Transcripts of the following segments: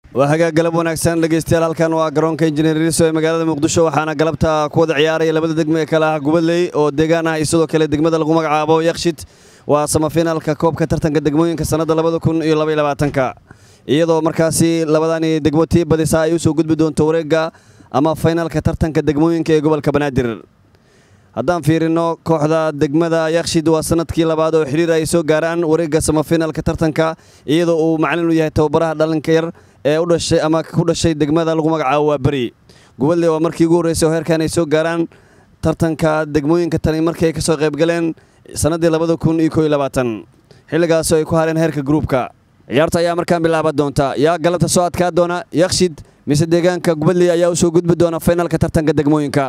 waa hagaag galab wanaagsan dhegeystayaal halkan waa garoonka injineer riso ee magaalada muqdisho waxaana galabta ku wada ciyaaraya labada degmo ee kale ah gubadley oo deegaan ah iyo sidoo kale degmada lagu magacaabo yakshid waa samafinaalka koobka tartanka degmooyinka sannadda labada kun iyo labaiyo labaatanka iyadoo markaasi labadani degmo tii badisa ay u soo gudbi doonto wareegga ama faynaalka tartanka degmooyinka ee gobolka banaadir haddaan fiirino kooxda degmada yakshid waa sanadkii labaad oo xidhiir ay soo gaaraan wareegga samafinaalka tartanka iyadoo uu macalin u yahay tababaraha dhalinka yar ee u dhashay ama ku dhashay degmada lagu magacaabo waa beri gubadle waa markii ugu horreysay oo heerkan ay soo gaaraan tartanka degmooyinka tani markii ay ka soo qaybgaleen sannaddii labada kun iyo koo iyo labaatan xilligaasoo ay ku hareen heerka gruubka ciyaarta ayaa markaan bilaaban doonta yaa galabta soo adkaa doona yakshid mise deegaanka gubadley ayaa u soo gudbi doona faynaalka tartanka degmooyinka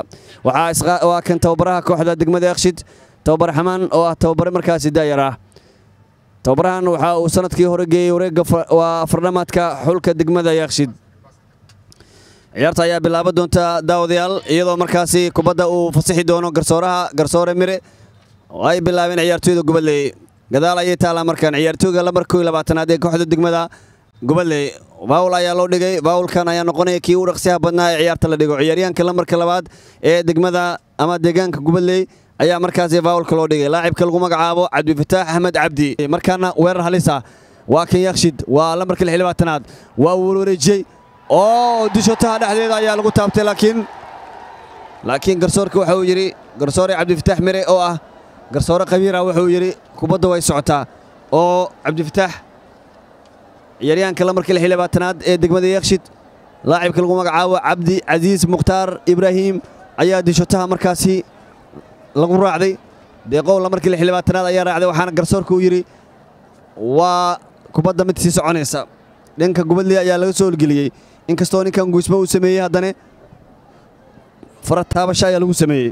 waa kan tababaraha kooxda degmada yakshid tababar xamaan oo ah tababare markaasi daayar ah tababarahan waxa uu sanadkii hore geeyey wareegga waa afardhamaadka xulka degmada yakshid ciyaarta ayaa bilaaban doonta daawadayaal iyadoo markaasi kubadda uu fasixi doono garsooraha garsoore mire oo ay bilaabeen ciyaartooyda gubadley gadaal ayay taalaa markaan ciyaartooyga lambar koo iyo labaatanaad ee kooxda degmada gubadley baawul ayaa loo dhigay baawulkan ayaa noqonaya kii u dhaqsiyaha badnaa ee ciyaarta la dhigo ciyaaryahanka lambarka labaad ee degmada ama deegaanka gubadley ayaa markaasi faawulka loo dhigay laacibka lagu magacaabo cabdifataax axmed cabdi markaana weerar halisa waa kan yakshid waa lambarka lix labaatanaad waa warwareejiyey oo dishotaha dhexdeeda ayaa lagu taabtay laakiin laakiin garsoorka waxa uu yidhi garsoore cabdifataax mire oo ah garsoore khabiira wuxuu yidhi kubadda way socotaa oo cabdifataax ciyaaryahanka lambarka lix labaatanaad ee degmada yakshid laacibka lagu magacaabo cabdi casiis mukhtaar ibraahim ayaa dishotaha markaasi lagu raacday deeqow lamarkii lix labaatanaad ayaa raacday waxaana garsoorka uu yidhi waa kubadda mid sii soconaysa dhanka gubadley ayaa laga soo holgeliyey inkastoo ninkan guusmo uu sameeyey haddana fara taabasho ayaa lagu sameeyey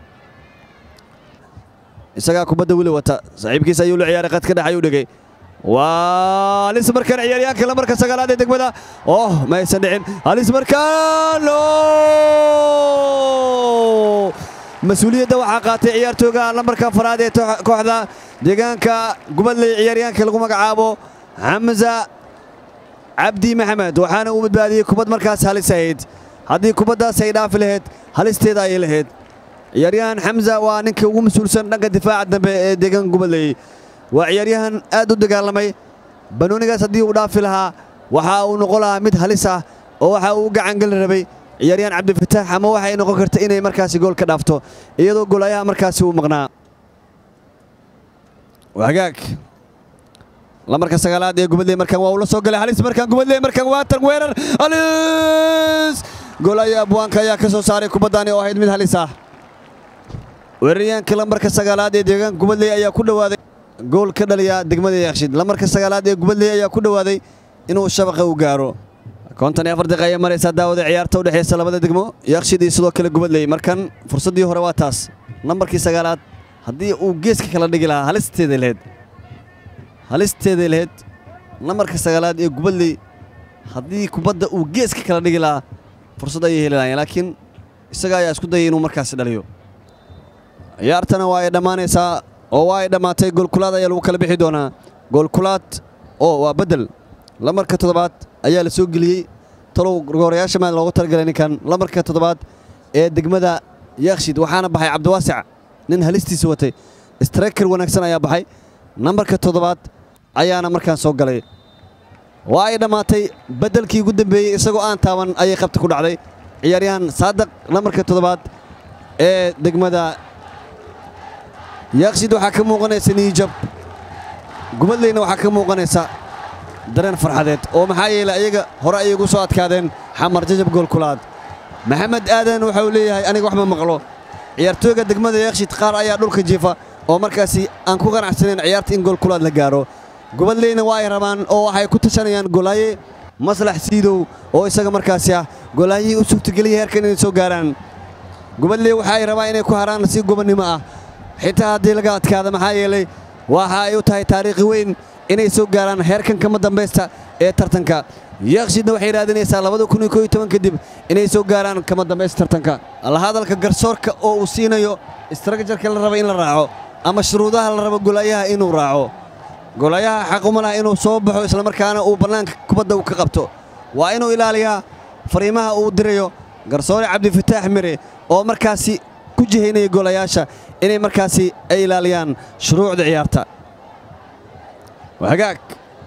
isagaa kubadda weli wata saaxiibkiisa ayuu la ciyaaray qadka dhex ayuu dhigay waa halis markaan ciyaaryahanka lamarka sagaalaad ee degmada oh ma aysan dhicin halis markaan mas-uuliyadda waxaa qaatay ciyaartooga lambarka afaraad ee kooxda deegaanka gubadley ciyaaryahanka lagu magacaabo xamza cabdi maxamed waxaana uu badbaadiyey kubad markaas halis ahayd haddii kubaddaas ay dhaafi lahayd halisteeda ayay lahayd ciyaaryahan xamza waa ninka ugu mas-uulsan dhanka difaaca dambe ee deegaanka gubadley waa ciyaaryahan aad u dagaalamay banoonigaas haddii uu dhaafi lahaa waxa uu noqon lahaa mid halis ah oo waxa uu u gacangeli rabay ciyaaryahan cabdifataax ama waxay noqon karta inay markaasi gool ka dhaafto iyadoo goolayaha markaasi uu maqnaa hagaag lamarka sagaalaad ee gubadley markaan waa uu la soo galay halis markaan gubadley markaan waa tan weerar halis goolaya abwaanka ayaa ka soo saaray kubaddani oo ahayd mid halis ah weeraryahanka lambarka sagaalaad ee deegaanka gubadley ayaa ku dhowaaday gool ka dhaliya degmada yakshid lamarka sagaalaad ee gubadley ayaa ku dhowaaday inuu shabaqa u gaaro kontan iyo afar daqiiqa ayay maraysaa daawada ciyaarta u dhexeysa labada degmo yakshid iyo sidoo kale gubadley markan fursaddii hore waa taas nambarkii sagaalaad haddii uu geeska kala dhigi lahaa halisteeday laheyd halisteeday laheyd nambarka sagaalaad ee gubadley haddii kubadda uu geeska kala dhigi lahaa fursad ayay heli lahayen laakiin isaga ayaa isku dayay inuu markaasi dhaliyo ciyaartana waa ay dhammaanaysaa oo waa ay dhammaatay goolkulaad ayaa lagu kala bixi doonaa goolkulaad oo waa beddel lamarka toddobaad ayaa la soo geliyey talow goorayaasha maad loogu talagalay ninkan lamarka toddobaad ee degmada yakshid waxaana baxay cabdiwaasic nin halistiisa watay strayker wanaagsan ayaa baxay nambarka toddobaad ayaana markaan soo galay waa ay dhammaatay beddelkii ugu dambeeyey isagoo aan taaban ayay qabta ku dhacday ciyaaryahan saadaq lamarka toddobaad ee degmada yakshid waxaa ka muuqanaysa niijab gubadleyna waxaa ka muuqanaysa dareen farxadeed oo maxaa yeelay ayaga hore ayay ugu soo adkaadeen xamar jajab goolkulaad maxamed aadan waxa uu leeyahay aniga wax ma maqlo ciyaartooyga degmada yakshid qaar ayaa dhulka jiifa oo markaasi aan ku qanacsanayn ciyaarta in goolkulaad la gaaro gubadleyna waa ay rabaan oo waxay ku tashanayaan golaaye maslax siidow oo isaga markaasi ah golaayihii u suurtageliyay heerkan inay soo gaaraan gubadley waxa ay rabaan inay ku haraan si gobonnimo ah xitaa haddii laga adkaada maxaa yeelay waxa ay u tahay taariikhi weyn inay soo gaaraan heerkan kama dambaysta ee tartanka yakshidna waxay raadinaysaa labada kun iyo koo iyo toban kadib inay soo gaaraan kama dambaysta tartanka lahadalka garsoorka oo uu siinayo istraakjarka la raba in la raaco ama shuruudaha la rabo golaayaha inuu raaco golaayaha xaquma laha inuu soo baxo islamarkaana uu bannaanka kubadda uu ka qabto waa inuu ilaaliyaa fariimaha uu dirayo garsoore cabdifataax mire oo markaasi ku jihaynaya goolayaasha inay markaasi ay ilaaliyaan shuruucda ciyaarta hagaag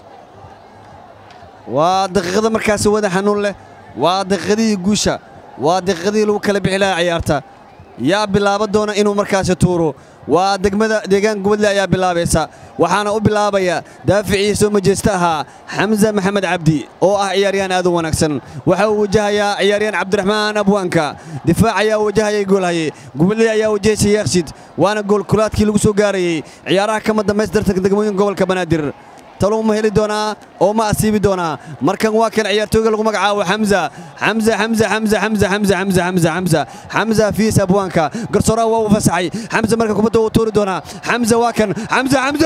waa daqiiqada markaasi wada xanuun leh waa daqiiqadihii guusha waa daqiiqadihii lagu kala bixi lahaa ciyaarta yaa bilaaba doona inuu markaasi tuuro waa degmada deegaan gubadle ayaa bilaabaysa waxaana u bilaabaya daaficii soo majeesta ahaa xamza maxamed cabdi oo ah ciyaaryahan aad u wanaagsan waxa uu wajahayaa ciyaaryahan cabdiraxmaan abwaanka difaac ayaa wajahayay goolhaye gubadle ayaa wajahaysa yaakshid waana goolkulaadkii lagu soo gaarayey ciyaaraha kama dambaystirta degmooyinka gobolka banaadir talow ma heli doonaa oo ma asiibi doonaa markan waa kan ciyaartooyga lagu magacaabo xamza xamza xamza xamza xamza xamza xamza xamza xamza xamza fiis abwaanka garsooraha waa uu fasaxay xamza marka kubadda uu tuuri doonaa xamza waa kan xamza xamza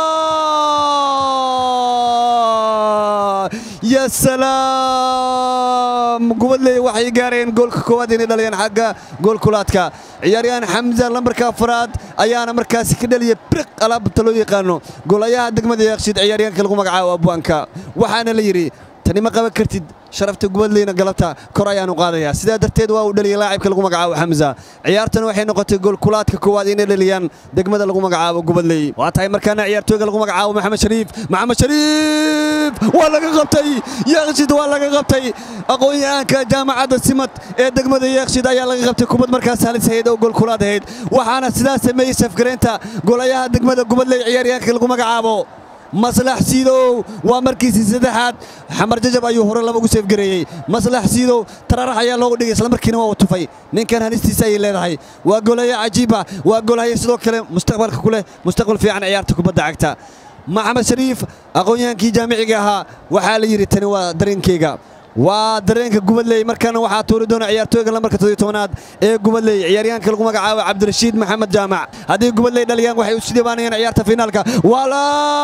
ya salaam gubadley waxay gaareen goolka koowaad inay dhaliyaan xagga goolkulaadka ciyaaryahan xamza lambarka afraad ayaana markaasi ka dhaliya briq alaabta loo yaqaano goolayaha degmada yaaqshid ciyaaryahanka lagu magacaabo abwaanka waxaana la yidhi tani ma qaban kartid sharafta gubadleyna galabta kor ayaanu qaadayaa sidaa darteed waa uu dhaliyay laacibka lagu magacaabo xamza ciyaartana waxay noqotay goolkulaadka koowaad inay dhaliyaan degmada lagu magacaabo gubadley waa tahay markaana ciyaartooyga lagu magacaabo maxamed shariif maxamed shariif waa laga qabtay yaaqshid waa laga qabtay aqoon-yahanka jaamacadda simad ee degmada yaaqshid ayaa laga qabtay kubad markaas halis ahayd oo goolkulaad ahayd waxaana sidaas sameeyey safgareynta golayaha degmada gubadley ciyaaryahanka lagu magacaabo maslax siidow waa markiisii saddexaad xamar jajab ayuu hore laba ugu seefgareeyey maslax siidow tararax ayaa loogu dhigay islamarkiina waa uu tufay ninkan halistiisa ayay leedahay waa golaya cajiiba waa golahaya sidoo kale mustaqbalka ku leh mustaqbal fiican ciyaarta kubadda cagta maxamed shariif aqoon-yahankii jaamiciga ahaa waxaa la yidhi tani waa dareenkeyga waa dareenka gubadley markaana waxaa tuuri doona ciyaartooyga lambarka toddobiy tobanaad ee gubadley ciyaaryahanka lagu magacaabo cabdirashiid maxamed jaamac haddii gubadley dhaliyaan waxay u sii dhibaanayaan ciyaarta fiinaalka wala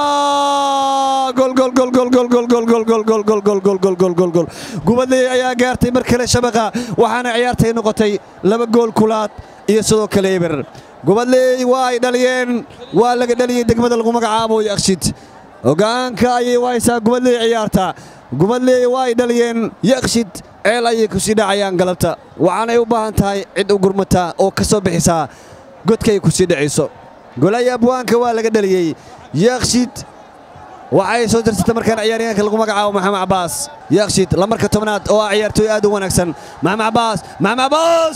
golgolgolgolgolgolgolgolgolgolgolgolgolgol gubadley ayaa gaartay mar kale shabaqa waxaana ciyaartay noqotay laba gool kulaad iyo sidoo kale eber gubadley waa ay dhaliyeen waa laga dhaliyey degmada lagu magacaabo yakshid hogaanka ayay wahaysaa gubadley ciyaarta gubadley waa ay dhaliyeen yakshid ceel ayay ku sii dhacayaan galabta waxaanay u baahan tahay cid u gurmata oo ka soo bixisaa godkay ku sii dhacayso golaya abwaanka waa laga dhaliyey yakshid waxay soo dirsatay markaan ciyaaryahanka lagu magacaabo maxamed cabaas yakshid lamarka tobnaad oo ah ciyaartooy aad u wanaagsan maxamed cabaas maxamed cabaas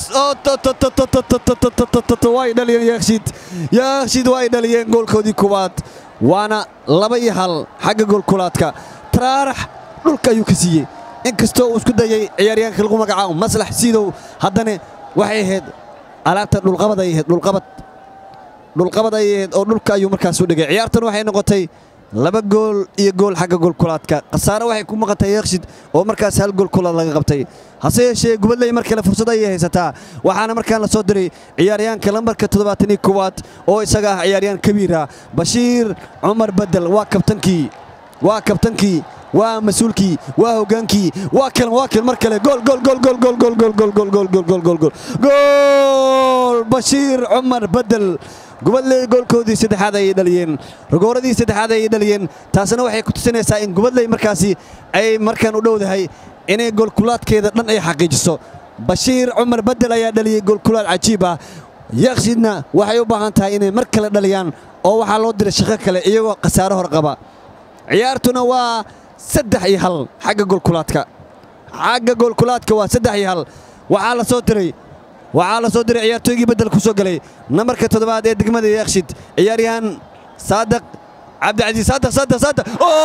way dhaliyeen yakshid yakshid waa ay dhaliyeen goolkoodii koowaad waana laba iyo hal xagga goolkulaadka taraarax dhulka ayuu ka siiyey in kastoo uu isku dayay ciyaaryahanka lagu magacaabo maslax siidow haddana waxay ahayd alaabta dhulqabad ay ahayd dhulqabad dhulqabad ay ahayd oo dhulka ayuu markaas u dhigay ciyaartan waxay noqotay laba gool iyo gool xagga goolkulaadka khasaare waxay ku maqantay yakshid oo markaas hal goolkulaad laga qabtay hase yeeshee gubadley mar kale fursad ayay haysataa waxaana markaan la soo diray ciyaaryahanka lambarka toddobaatanii koowaad oo isaga ah ciyaaryahan kabiira bashiir cumar bedel waa kabtankii waa kabtankii waa mas-uulkii waa hogaankii waa kan waa kan mar kale gool gool gool gool gool gool gool gool gool gool gool gool gool gool gool bashiir cumar bedel gubadley goolkoodii saddexaad ayay dhaliyeen rogooradii saddexaad ayay dhaliyeen taasina waxay ku tusinaysaa in gubadley markaasi ay markaan u dhowdahay inay goolkulaadkeeda dhan ay xaqiijiso bashiir cumar bedel ayaa dhaliyey goolkulaad cajiib ah yakshidna waxay u baahan tahay inay mar kale dhaliyaan oo waxaa loo diray shaqo kale iyagoo khasaare hor qaba ciyaartuna waa saddex iyo hal xagga goolkulaadka xagga goolkulaadka waa saddex iyo hal waxaa la soo diray waxaa la soo diray ciyaartooygii beddel ku soo galay nambarka toddobaad ee degmada yakshid ciyaaryahan saadaq cabdicasiis saadaq saadaq saadaq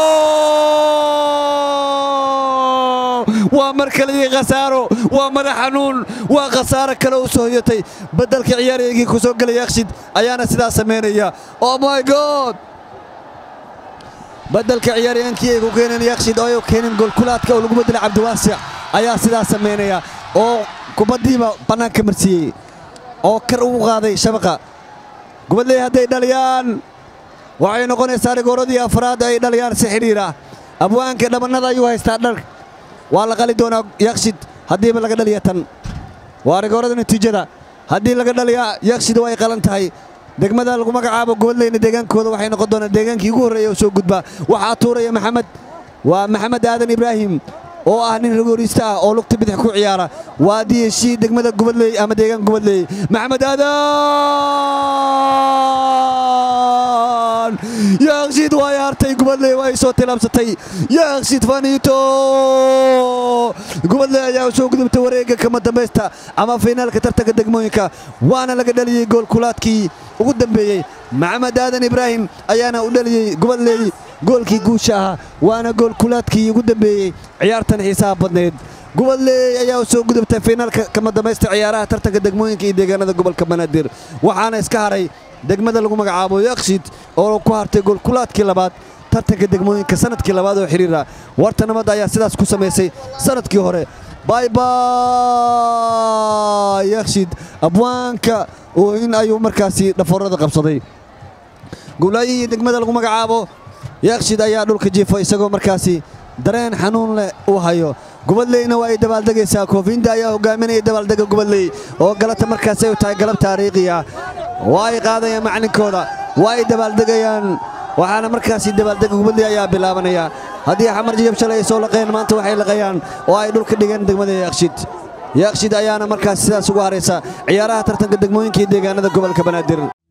waa mar kale iyo khasaaro waa madax xanuun waa khasaaro kale u soo hoyatay beddelka ciyaaryaygii ku soo galay yakshid ayaana sidaas samaynaya oh my god beddelka ciyaaryahankii ay ku keeneen yakshid oo ay keeneen goolkulaadka oo lagu beddelay cabdiwaasic ayaa sidaas samaynaya oo kubaddiiba bannaanka marsiiyey oo kar ugu qaaday shabaqa gubadley hadday dhaliyaan waxay noqonaysaa rigooradii afraad ay dhaliyaan si xidhiir ah abwaanka dhabannada ayuu haystaa dhar waa la qali doonaa yakshid haddiiba laga dhaliya tan waa rigoorada natiijada haddii laga dhaliyaa yakshid way qalan tahay degmada lagu magacaabo gubadleyna deegaankooda waxay noqon doonaan deegaankii ugu horreeya oo soo gudba waxaa tuuraya maxamed waa maxamed aadan ibraahim oo ah nin rigoorista ah oo lugta bidix ku ciyaara waa diyeshii degmada gubadley ama deegaan gubadley maxamed aadan yaaqshiid waa yaartay gubadley waa ay soo tilaabsatay yaaqshiid faniito gubadley ayaa soo gudubtay wareegga kama dambaysta ama fiinaalka tartanka degmooyinka waana laga dhaliyey goolkulaadkii ugu dambeeyey maxamed aadan ibraahim ayaana u dhaliyey gubadley goolkii guusha ahaa waana goolkulaadkii ugu dambeeyey ciyaartan xiisaha badneed gubadley ayaa u soo gudubtay fiinaalka kama dambaysta ciyaaraha tartanka degmooyinka iyo deegaanada gobolka banaadir waxaana iska haray degmada lagu magacaabo yakshiid oo ku hartay goolkulaadkii labaad tartanka degmooyinka sanadkii labaad oo xidhiira warta nabadda ayaa sidaas ku samaysay sanadkii hore baybay yakshiid abwaanka oo in ayuu markaasi dhafoorada qabsaday guulaayihii degmada lagu magacaabo yakshiid ayaa dhulka jiifo isagoo markaasi dareen xanuun leh uu hayo gubadleyna waa ay dabaaldegaysaa koofiinda ayaa hogaaminaya dabaaldega gubadley oo galata markaasi ay tahay galab taariikhiya waa ay qaadayaan maclinkooda waa ay dabaaldegayaan waxaana markaasi dabaaldega gubadley ayaa bilaabanaya haddii xamar jiyab shalay ay soo laqeen maanta waxay laqayaan oo ay dhulka dhigeen degmada yakshiid yakshiid ayaana markaasi sidaas ugu haraysa ciyaaraha tartanka degmooyinka iyo deegaanada gobolka banaadir